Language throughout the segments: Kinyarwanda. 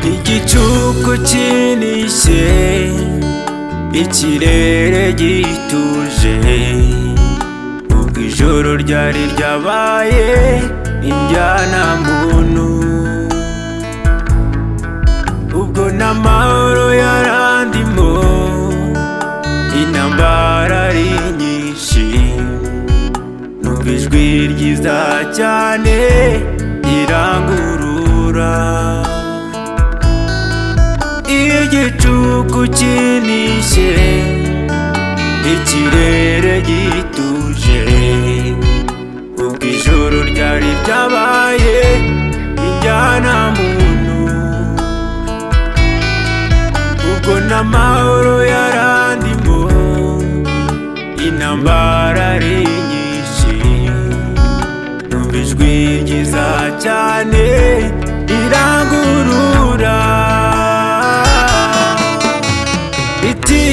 igicuku kinishye ikirere gituje ubwo ijoro ryari ryabaye injyana muntu ubwo n'amahoro yarandimo intambara ari nyinshi numva ijwi ryiza cyane irangurura igicuku kinishye ikirere gituje ubwo ijoro ryari ryabaye injyana muntu ubwo n'amahoro yarandimo intambara ari nyinshi numva ijwi ryiza cyane irangurura iti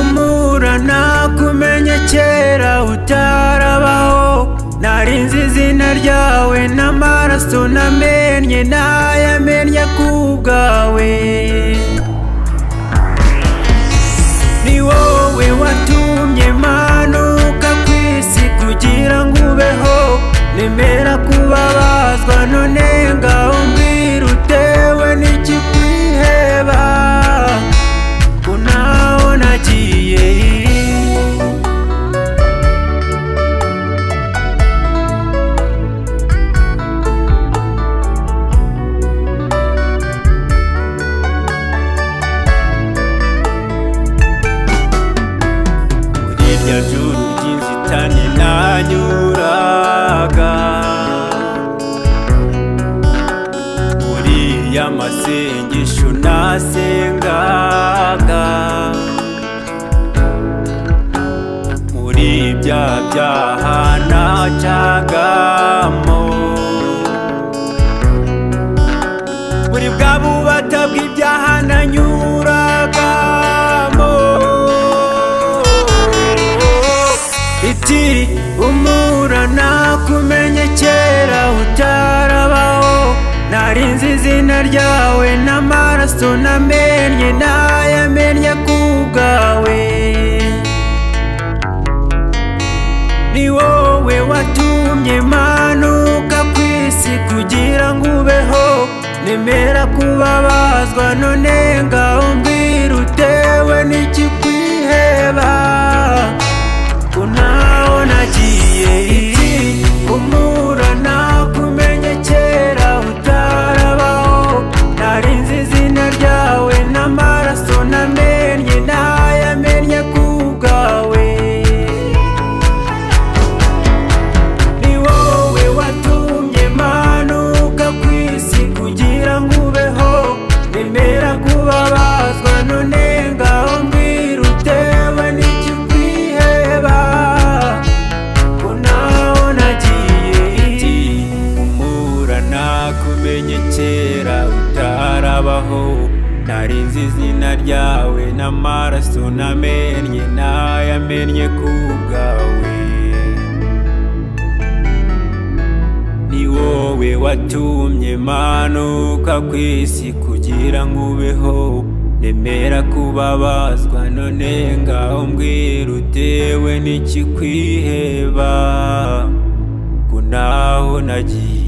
umura nakumenye kera utarabaho nari nzi izina ryawe n'amaraso namennye nayamennye ku bwawe ni wowe watumye manuka ku isi kugira ngo ubeho nemera kubabazwa none ngaho mbwira utewe n'ikikwiheba ko naho nagiye muri irya juru ry'inzitane nanyuraga muri ya masengesho nasengaga muri bya byaha nacagamo muri bwa bubata bw'ibyaha nanyuragamo iti umura nakumenye kera utarabaho nari nzi izina ryawe n'amaraso namennye nayamennye ku bwawe ni wowe watumye manuka ku isi kugira ngo ubeho nemera kubabazwa none ngaho mbwira utewe n'ikikwiheba ko naho nagiye umura nakumenye kera utarabaho nari nzi izina ryawe n'amaraso namennye nayamennye ku bwawe ni wowe watumye manuka ku isi kugira ngo ubeho nemera kubabazwa none ngaho mbwira utewe n'ikikwiheba ko naho nagiye umura nakumenye kera utarabaho nari nzi izina ryawe n'amaraso namennye nayamennye ku bwawe ni wowe watumye manuka ku isi kugira ngo ubeho nemera kubabazwa none ngaho mbwira utewe n'ikikwiheba ko naho nagiye